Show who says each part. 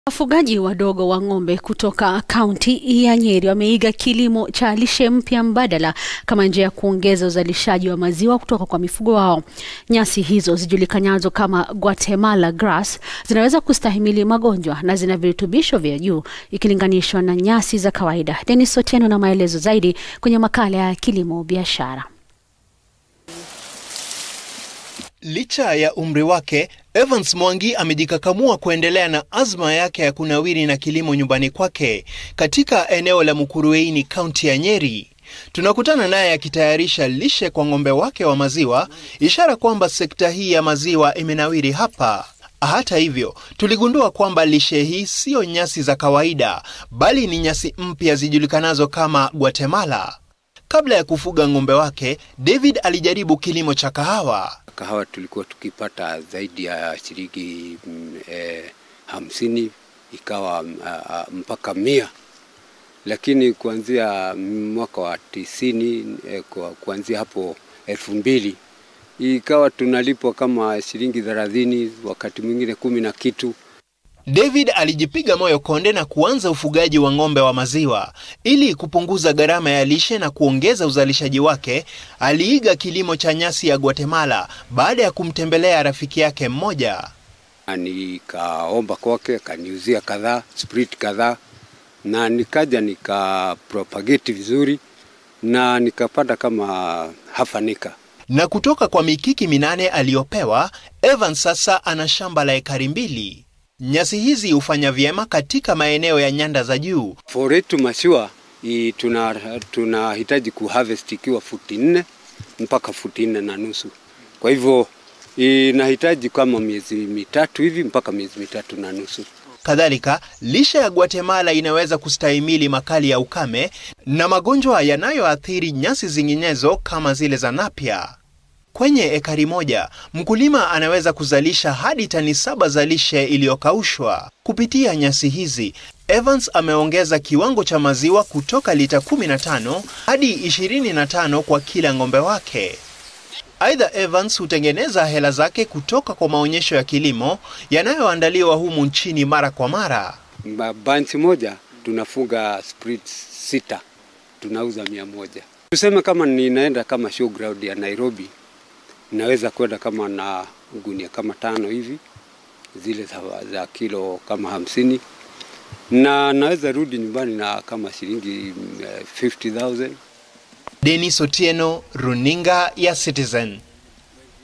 Speaker 1: Wafugaji wadogo wa ng'ombe kutoka kaunti ya Nyeri wameiga kilimo cha lishe mpya mbadala kama njia ya kuongeza uzalishaji wa maziwa kutoka kwa mifugo wao. Nyasi hizo zijulikanazo kama Guatemala grass zinaweza kustahimili magonjwa na zina virutubisho vya juu ikilinganishwa na nyasi za kawaida. Dennis Otieno na maelezo zaidi kwenye makala ya kilimo biashara.
Speaker 2: Licha ya umri wake, Evans Mwangi amejikakamua kuendelea na azma yake ya kunawiri na kilimo nyumbani kwake katika eneo la Mukurweini, kaunti ya Nyeri. Tunakutana naye akitayarisha lishe kwa ng'ombe wake wa maziwa, ishara kwamba sekta hii ya maziwa imenawiri hapa. Hata hivyo, tuligundua kwamba lishe hii siyo nyasi za kawaida, bali ni nyasi mpya zijulikanazo kama Guatemala. Kabla ya kufuga ng'ombe wake, David alijaribu kilimo cha kahawa.
Speaker 3: Kahawa tulikuwa tukipata zaidi ya shilingi mm, eh, hamsini ikawa uh, mpaka mia, lakini kuanzia mwaka wa tisini eh, kuanzia hapo elfu mbili ikawa tunalipwa kama shilingi thelathini, wakati mwingine kumi na kitu.
Speaker 2: David alijipiga moyo konde na kuanza ufugaji wa ng'ombe wa maziwa. Ili kupunguza gharama ya lishe na kuongeza uzalishaji wake, aliiga kilimo cha nyasi ya Guatemala baada ya kumtembelea rafiki yake mmoja.
Speaker 3: Nikaomba kwake, akaniuzia kadhaa sprit kadhaa, na nikaja nikapropagate vizuri na nikapata kama hafanika
Speaker 2: na kutoka kwa mikiki minane aliyopewa, Evan sasa ana shamba la ekari mbili. Nyasi hizi hufanya vyema katika maeneo ya nyanda za juu.
Speaker 3: Foretu mashua tunahitaji tuna kuharvest ikiwa futi nne mpaka futi nne na nusu. Kwa hivyo inahitaji kama miezi mitatu hivi mpaka miezi mitatu na nusu.
Speaker 2: Kadhalika, lishe ya Guatemala inaweza kustahimili makali ya ukame na magonjwa yanayoathiri nyasi zinginezo kama zile za napia. Kwenye ekari moja, mkulima anaweza kuzalisha hadi tani saba za lishe iliyokaushwa. Kupitia nyasi hizi, Evans ameongeza kiwango cha maziwa kutoka lita 15 hadi 25 kwa kila ng'ombe wake. Aidha, Evans hutengeneza hela zake kutoka kwa maonyesho ya kilimo yanayoandaliwa humu nchini mara kwa mara.
Speaker 3: Banchi moja tunafuga split sita, tunauza mia moja. Tuseme kama ninaenda kama showground ya Nairobi, naweza kwenda kama na gunia kama tano hivi zile za, za kilo kama hamsini na naweza rudi nyumbani na kama shilingi 50,000.
Speaker 2: Dennis Otieno, runinga ya Citizen.